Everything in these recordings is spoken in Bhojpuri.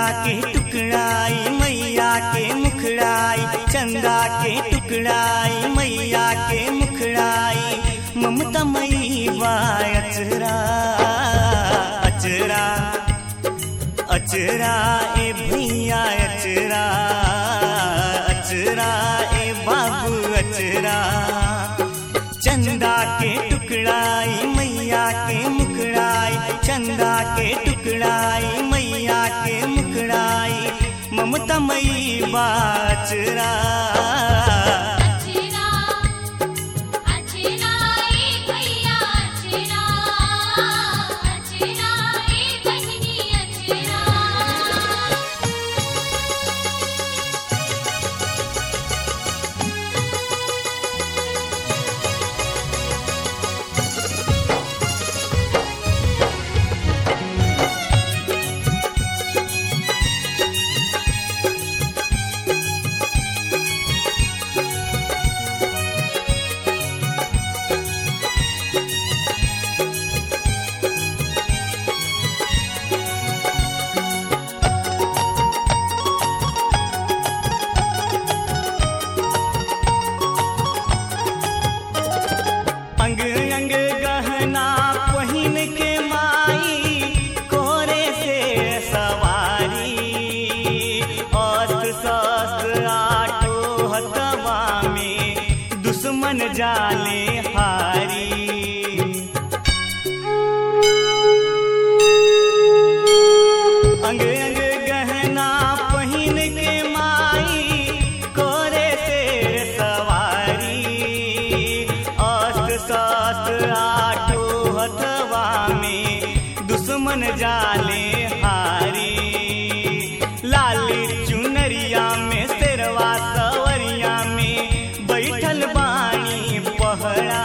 के टुकड़ाई मैया के मुखड़ाई चंदा के टुकड़ाई मैया के मुखड़ाई ममता मई बा अचरा अचरा अचरा ए भैया अचरा अचरा ए बाबू अचरा चंदा के टुकड़ाई मैया के मुखड़ाई चंदा के टुकड़ाई मैया के मुखड़ाई ममता मई बाचरा अचरा अचरा ए भैया अचरा अचरा ए बहिनी अचरा अंग अंग गहना पहिन के माई कोरे से सवारी अस्त्र शस्त्र आटो हथवा में दुश्मन जाले हारी अंग अंग गहना पहिन के माई कोरे से सवारी अस्त्र शस्त्र आटो हथवा में दुश्मन जाले हारी लाली चुनरिया में शेरवा सवरिया में बैठल बानी पहरा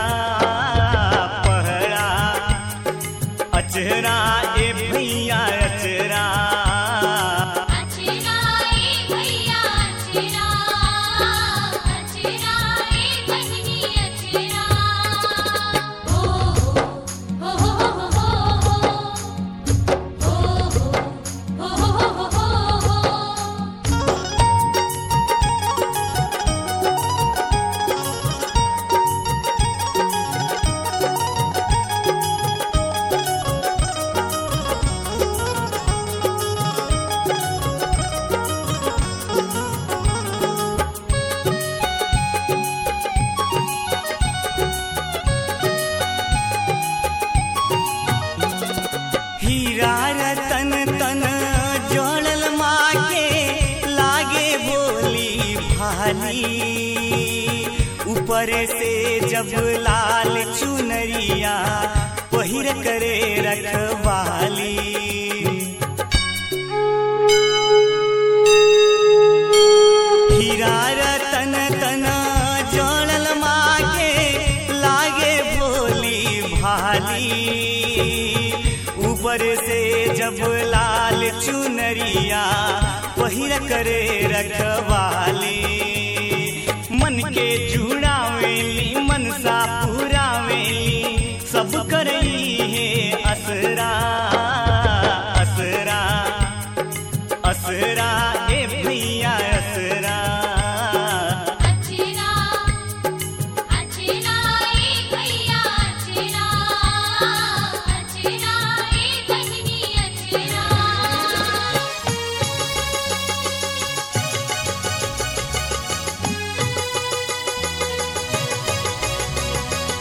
पहरा अचरा ए भैया अचरा अचरा ए भैया अचरा अचरा ए बहिनी अचरा ओ हो हो हो हो हो हो हो हो हीरा रतन तन जोड़ल माँ के लागे बोली भाली ऊपर से जब लाल चुनरिया पहिर करे रखवाली हीरा रतन तन जोड़ल माँ के लागे भोली भाली ऊपर से जब लाल चुनरिया पहिर करे रखवाली मन के जुड़ावेली मनसा पुरावेली सब करई है असरा असरा असरा ए भैया असरा अचरा अचरा ए भैया अचरा अचरा ए बहिनी अचरा हीरा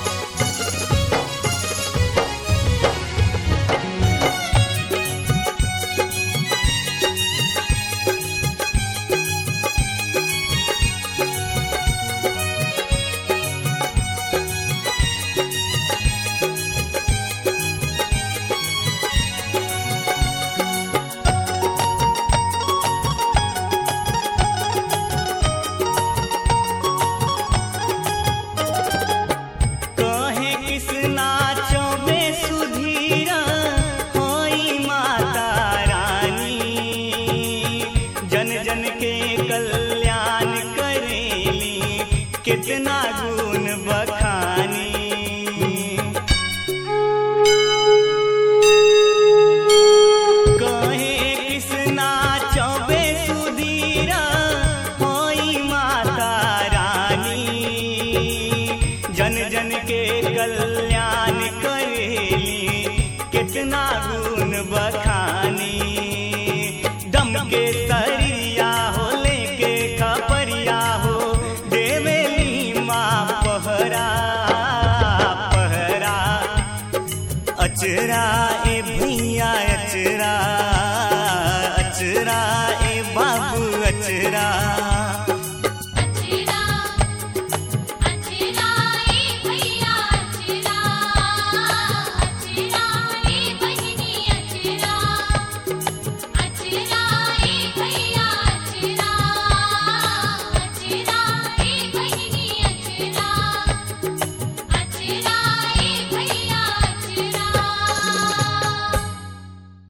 कितना गुण बखानी दम के सरिया हो लेके खपरिया हो देवेली माँ पहरा पहरा अचरा ए भैया अचरा अचरा ए बाबू अचरा